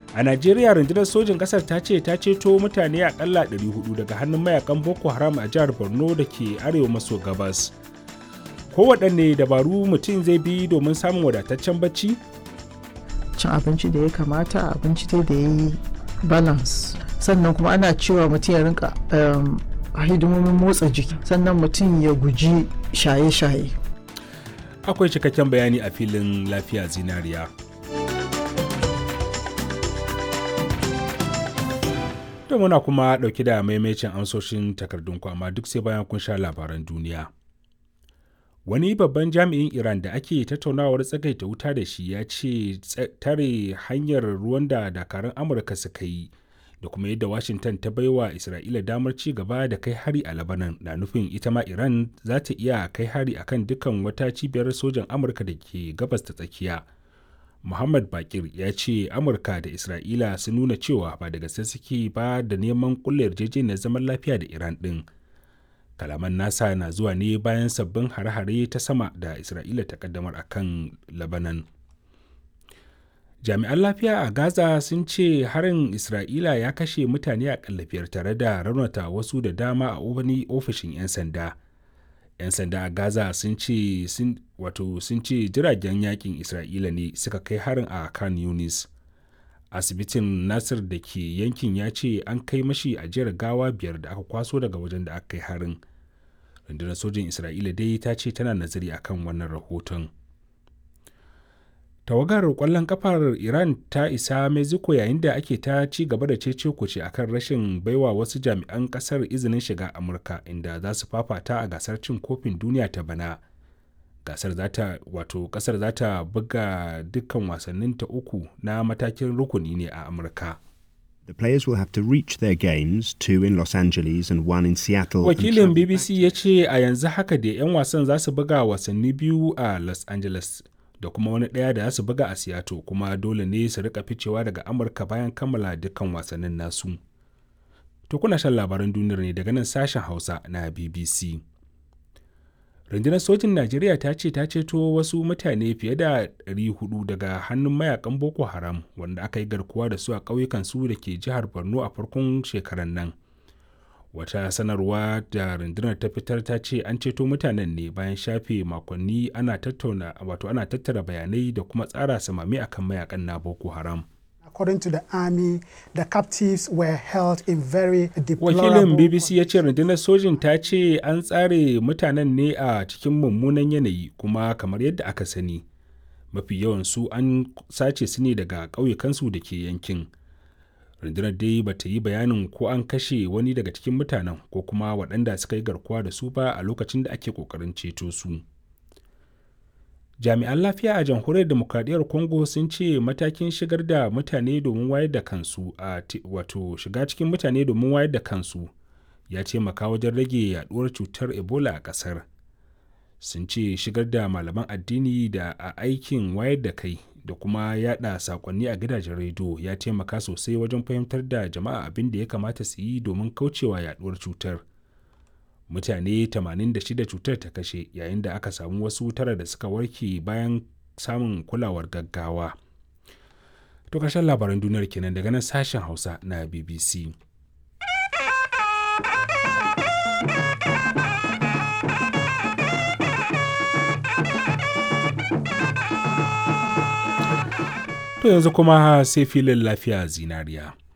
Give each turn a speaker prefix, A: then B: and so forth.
A: a najeriya rundunar sojin kasar ta ce ta ceto mutane akalla 400 daga hannun mayakan boko haram a jihar borno da ke arewa maso gabas kowaɗanne dabaru mutum zai bi domin samun wadataccen bacci
B: cin abinci da ya kamata abinci dai da ya yi balance sannan kuma ana cewa mutum ya rinka hidimomin motsa jiki sannan mutum ya guji shaye-shaye
A: akwai cikakken bayani a filin lafiya zinariya da muna kuma ɗauki da maimacin amsoshin takardun amma duk sai bayan kun sha labaran duniya wani babban jami'in iran da ake tattaunawar tsagaita wuta da shi ya ce tare hanyar ruwan da dakarun amurka suka yi da kuma yadda washington ta baiwa isra'ila damar ci gaba da kai hari a labanan na nufin ita ma iran za ta iya kai hari akan dukkan wata cibiyar sojan amurka da ke gabas ta tsakiya muhammad bakir ya ce amurka da isra'ila sun nuna cewa ba da gaske suke ba da neman kulle yarjejeniyar zaman lafiya da iran din kalaman nasa na zuwa ne bayan sabbin hare-hare ta sama da isra'ila ta kaddamar a kan labanan jami'an lafiya a gaza sun ce harin isra'ila ya kashe mutane a biyar tare da raunata wasu da dama a wani ofishin 'yan sanda 'yan sanda a gaza sun ce wato sun ce jiragen yakin isra'ila ne suka kai harin a kan yunis asibitin nasir da ke yankin ya ce an kai mashi ajiyar gawa biyar da aka kwaso daga wajen da aka kai harin rundunar sojin isra'ila dai ta ce tana nazari akan wannan rahoton tawagar kwallon kafar iran ta isa mexico yayin da ake ta ci gaba da cece kuce akan rashin baiwa wasu jami'an kasar izinin shiga amurka inda za su fafata a gasar cin kofin duniya ta bana gasar zata wato kasar za ta buga dukkan wasannin ta uku na matakin rukuni ne a amurka
C: The players will have to reach their games, two in Los Angeles and one in Seattle.
A: Wakilin BBC ya ce a yanzu haka da 'yan wasan za su buga wasanni biyu a Los Angeles da kuma wani ɗaya da za su buga a Seattle kuma dole ne su rika ficewa daga Amurka bayan kammala dukkan wasannin nasu. To kuna shan labaran duniyar ne daga nan sashen Hausa na BBC. rundunar sojin najeriya ta ce ta ceto wasu mutane fiye da 400 daga hannun mayakan boko haram wanda aka yi garkuwa da su a ƙauyukan su da ke jihar borno a farkon shekaran nan wata sanarwa da rundunar ta fitar ta ce an ceto mutanen ne bayan shafe makonni ana tattauna wato ana tattara bayanai da kuma tsara samami akan mayakan na boko haram
D: According to the army, the captives were held in very deplorable
A: Wakilin BBC ya ce rundunar sojin ta ce an tsare mutanen ne a cikin mummunan yanayi kuma kamar yadda aka sani. Mafi yawan su an sace su ne daga ƙauyukansu da ke yankin. Rundunar dai ba ta yi bayanin ko an kashe wani daga cikin mutanen ko kuma waɗanda suka yi garkuwa da su ba a lokacin da ake ƙoƙarin ceto su. jami'an lafiya a jamhuriyar demokradiyyar congo sun ce matakin shigar da mutane domin wayar da kansu a wato shiga cikin mutane domin wayar da kansu ya taimaka wajen rage yaduwar cutar ebola a kasar sun ce shigar da malaman addini da a aikin wayar da kai da kuma yada sakonni a gidajen rediyo ya taimaka sosai wajen fahimtar da jama'a abin da ya kamata su yi domin kaucewa yaduwar cutar mutane 86 cutar ta kashe yayin da aka samu wasu tara da suka warke bayan samun kulawar gaggawa. To ƙarshen labaran duniyar kenan daga nan sashen Hausa na BBC. To yanzu kuma sai filin lafiya zinariya.